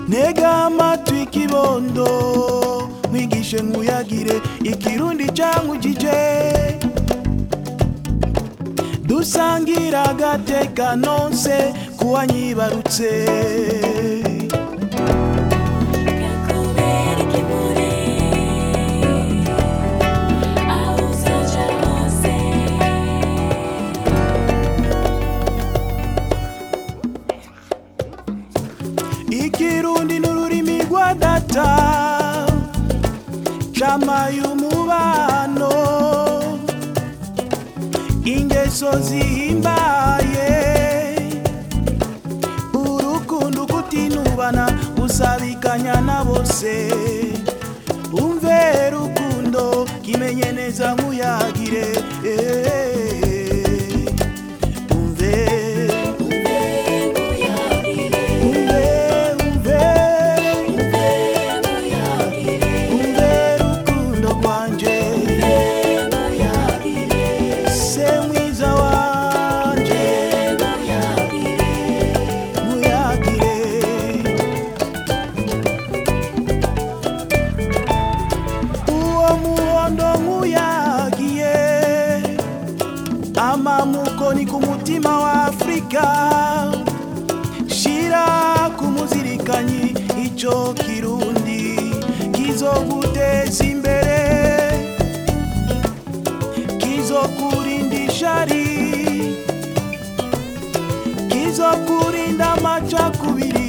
ntega amatwi kibondo mwigishe nkuyagire ikirundi cankujije dusangira agateka nonse kuwanyibarutse kakubera ikimuri aho uzaja hose ikirundi n'ururimi rwa data camaye umubano ingeso zihimbaye urukundo kutinubana gusabikanya na bose umve rukundo kimenye neza nkuyagire eh. umve umve umve umve rukundo rwanje se mwiza wanje nkuyagire uwo muhondo nkuyagiye amamuko ni ku mutima wa afurika shira ku muzirikanyi ico kirundi kizoguteza imbere kizokurinda ishari kizokurinda amacakubiri